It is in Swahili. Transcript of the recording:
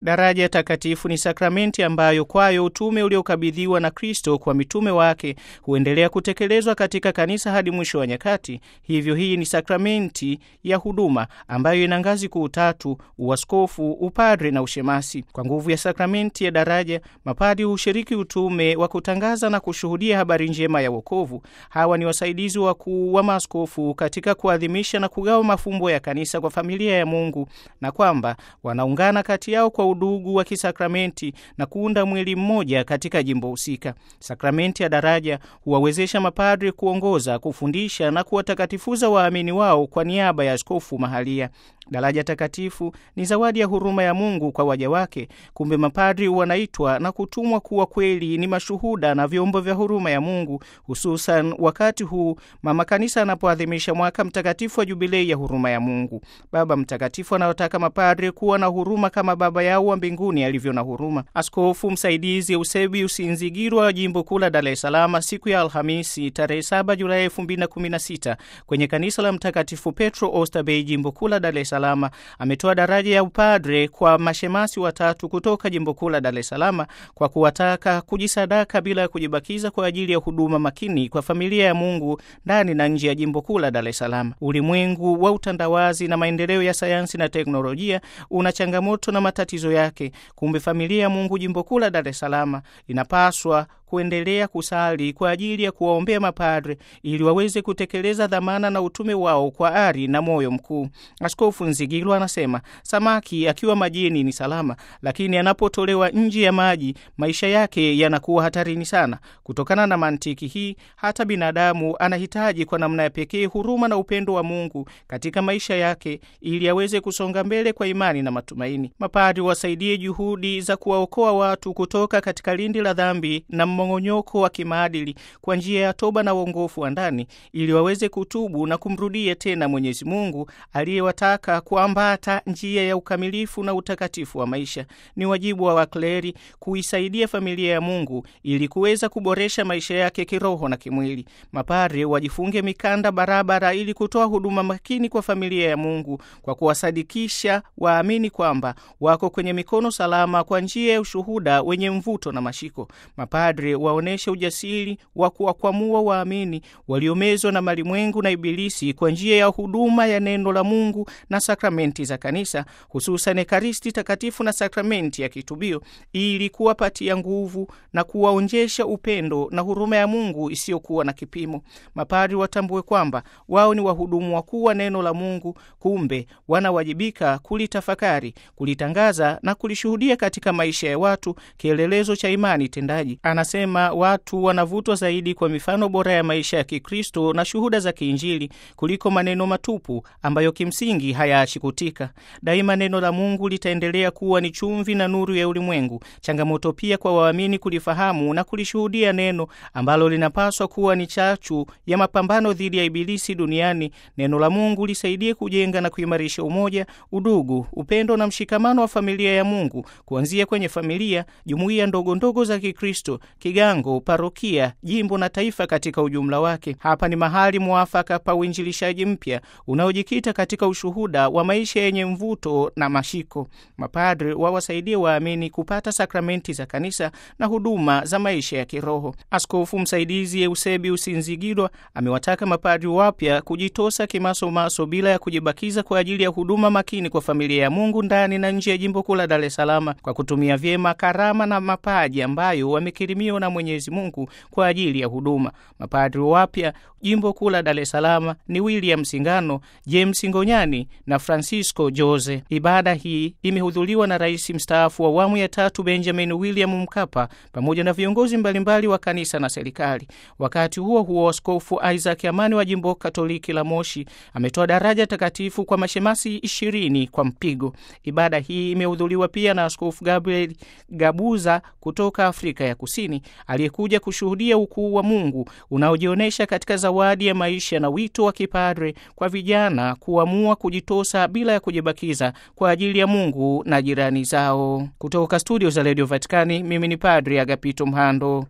Daraja takatifu ni sakramenti ambayo kwayo utume uliokabidhiwa na Kristo kwa mitume wake huendelea kutekelezwa katika kanisa hadi mwisho wa nyakati. Hivyo hii ni sakramenti ya huduma ambayo ina ngazi kuu tatu: uaskofu, upadre na ushemasi. Kwa nguvu ya sakramenti ya daraja, mapadi hushiriki utume wa kutangaza na kushuhudia habari njema ya wokovu. Hawa ni wasaidizi wakuu wa maaskofu katika kuadhimisha na kugawa mafumbo ya kanisa kwa familia ya Mungu, na kwamba wanaungana kati yao kwa udugu wa kisakramenti na kuunda mwili mmoja katika jimbo husika. Sakramenti ya daraja huwawezesha mapadri kuongoza, kufundisha na kuwatakatifuza waamini wao kwa niaba ya askofu mahalia. Daraja takatifu ni zawadi ya huruma ya Mungu kwa waja wake. Kumbe mapadri wanaitwa na kutumwa kuwa kweli ni mashuhuda na vyombo vya huruma ya Mungu, hususan wakati huu mama kanisa anapoadhimisha mwaka mtakatifu wa jubilei ya huruma ya Mungu. Baba Mtakatifu anawataka mapadri kuwa na huruma kama Baba yao wa mbinguni alivyo na huruma. Askofu msaidizi Eusebius Nzigirwa wa jimbo kuu la Dar es Salaam siku ya Alhamisi tarehe 7 Julai 2016 kwenye kanisa la Mtakatifu Petro Oysterbay jimbo kuu la Dar es Salaam ametoa daraja ya upadre kwa mashemasi watatu kutoka jimbo kuu la Dar es Salaam kwa kuwataka kujisadaka bila ya kujibakiza kwa ajili ya huduma makini kwa familia ya Mungu ndani na nje ya jimbo kuu la Dar es Salaam. Ulimwengu wa utandawazi na maendeleo ya sayansi na teknolojia una changamoto na matatizo yake. Kumbe familia ya Mungu jimbo kuu la Dar es Salaam inapaswa kuendelea kusali kwa ajili ya kuwaombea mapadre ili waweze kutekeleza dhamana na utume wao kwa ari na moyo mkuu. Askofu Nzigilwa anasema samaki akiwa majini ni salama, lakini anapotolewa nje ya maji maisha yake yanakuwa hatarini sana. Kutokana na mantiki hii, hata binadamu anahitaji kwa namna ya pekee huruma na upendo wa Mungu katika maisha yake ili aweze kusonga mbele kwa imani na matumaini. Mapadre wasaidie juhudi za kuwaokoa watu kutoka katika lindi la dhambi na mmong'onyoko wa kimaadili kwa njia ya toba na uongofu wa ndani ili waweze kutubu na kumrudia tena Mwenyezi Mungu aliyewataka kuambata njia ya ukamilifu na utakatifu wa maisha. Ni wajibu wa wakleri kuisaidia familia ya Mungu ili kuweza kuboresha maisha yake kiroho na kimwili. Mapadre wajifunge mikanda barabara ili kutoa huduma makini kwa familia ya Mungu kwa kuwasadikisha waamini kwamba wako kwenye mikono salama kwa njia ya ushuhuda wenye mvuto na mashiko. Mapadre waoneshe ujasiri wa kuwakwamua waamini waliomezwa na malimwengu na Ibilisi kwa njia ya huduma ya neno la Mungu na sakramenti za kanisa, hususan Ekaristi Takatifu na sakramenti ya kitubio, ili kuwapatia nguvu na kuwaonjesha upendo na huruma ya Mungu isiyokuwa na kipimo. Mapadri watambue kwamba wao ni wahudumu wakuu wa neno la Mungu, kumbe wanawajibika kulitafakari, kulitangaza na kulishuhudia katika maisha ya watu, kielelezo cha imani tendaji. Anasema watu wanavutwa zaidi kwa mifano bora ya maisha ya Kikristo na shuhuda za kiinjili kuliko maneno matupu ambayo kimsingi hayaachi kutika. Daima neno la Mungu litaendelea kuwa ni chumvi na nuru ya ulimwengu. Changamoto pia kwa waamini kulifahamu na kulishuhudia neno ambalo linapaswa kuwa ni chachu ya mapambano dhidi ya Ibilisi duniani. Neno la Mungu lisaidie kujenga na kuimarisha umoja, udugu, upendo na mshikamano wa familia ya Mungu, kuanzia kwenye familia, jumuiya ndogo ndogo za Kikristo, kigango, parokia, jimbo na taifa katika ujumla wake. Hapa ni mahali mwafaka pa uinjilishaji mpya unaojikita katika ushuhuda wa maisha yenye mvuto na mashiko. Mapadre wawasaidie waamini kupata sakramenti za kanisa na huduma za maisha ya kiroho. Askofu msaidizi Eusebius Nzigilwa amewataka mapadri wapya kujitosa kimasomaso bila ya kujibakiza kwa ajili ya huduma makini kwa familia ya Mungu ndani na nje ya jimbo kuu la Dar es Salaam kwa kutumia vyema karama na mapaji ambayo wamekirimiwa na Mwenyezi Mungu kwa ajili ya huduma. Mapadri wapya jimbo kuu la Dar es Salaam ni William Singano, James Ngonyani na Francisco Jose. Ibada hii imehudhuriwa na rais mstaafu wa awamu ya tatu Benjamin William Mkapa pamoja na viongozi mbalimbali wa kanisa na serikali. Wakati huo huo, Askofu Isaac Amani wa jimbo Katoliki la Moshi ametoa daraja takatifu kwa mashemasi ishirini kwa mpigo. Ibada hii imehudhuriwa pia na Askofu Gabriel Gabuza kutoka Afrika ya Kusini aliyekuja kushuhudia ukuu wa Mungu unaojionyesha katika zawadi ya maisha na wito wa kipadre kwa vijana kuamua kujitosa bila ya kujibakiza kwa ajili ya Mungu na jirani zao. Kutoka studio za Radio Vatikani, mimi ni Padre Agapito Mhando.